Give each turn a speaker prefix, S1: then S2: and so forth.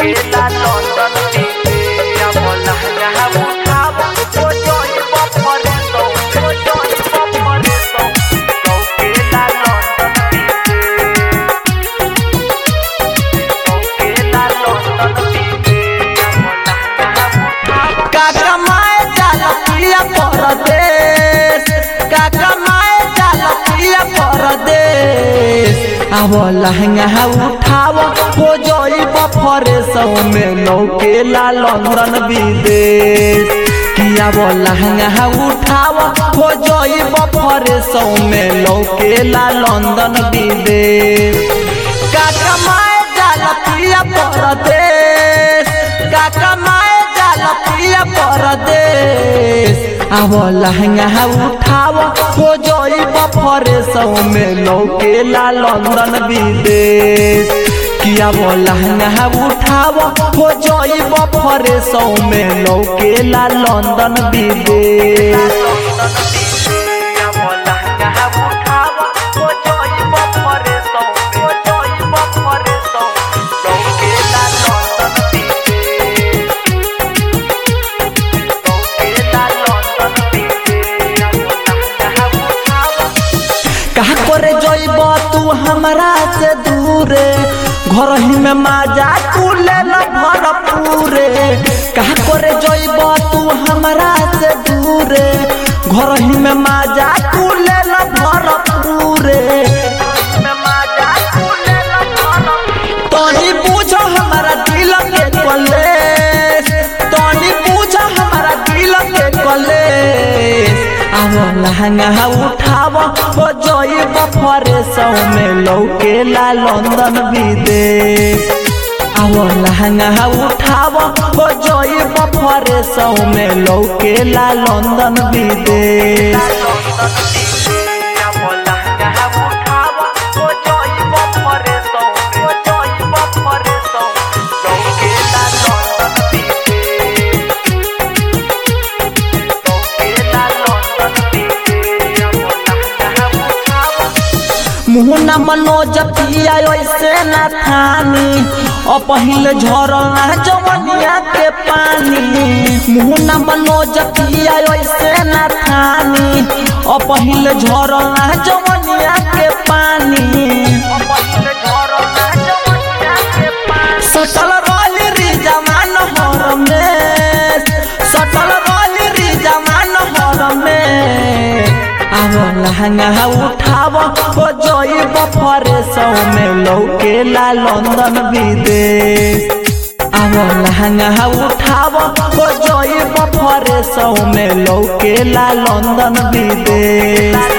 S1: लौकेला लंदन दिया बोला यहाँ उठावा ओ जोई बपरे सो ओ जोई बपरे सो लौकेला लंदन लौकेला लंदन दिया बोला यहाँ उठावा
S2: काका माए जाला पिया परदेश काका माए जाला पिया परदेश अब लहंगा उठाव हो जोई बफरे सौ में लौकेला लंदन विदेश किया वो लहंगा उठाव हो जोई बफरे सौ में लौकेला लंदन विदेश काका माए जाला पिया परदेश काका माए जाला पिया परदेश अब लहंगा उठाव हो जोई बफरे सौ में लौकेला लंदन विदेश किया वो लहंगा उठाव हो जोई बफरे सौ में लौकेला लंदन विदेश
S1: दिया बोला यहाँ उठावा ओ जोई बपरे सो ओ जोई बपरे सो लौकेला लंदन लौकेला लंदन दिया बोला यहाँ उठावा
S2: कहा करे जइब तू हमरा से दूरे घर ही में माजा तू ले ल भरपूरे कहा करे जइब तू हमरा से दूरे घर ही में माजा तू ले ल भरपूरे
S1: में माजा फूले लखाना
S2: तनी पूछ हमारा दिल के कलेश तनी पूछ हमारा दिल के कलेश अब लहंगा उठाव हो जोई बफरे सौ में लौकेला लंदन विदेश अब लहंगा उठाव हो जोई बफरे सौ में लौकेला लंदन विदेश
S1: लंदन दिया बोला यहाँ उठावा ओ जोई बपरे सो ओ जोई बपरे सो लौकेला लंदन लौकेला लंदन दिया बोला यहाँ उठावा
S2: मुहना मनोज पिया ऐसे न थानी और पहले झरना जवनिया के पानी मुहना मनोज पिया ऐसे न थानी और पहले झरना जवनिया के पानी
S1: पहिले झरना जवनिया के पानी
S2: सटल रोली री जवान हर में सटल रोली री जवान हर में अब लहंगा उठाव हो जोई बफरे सौ में लौकेला लंदन विदेश अब लहंगा उठाव हो जोई बफरे सौ में लौकेला लंदन विदेश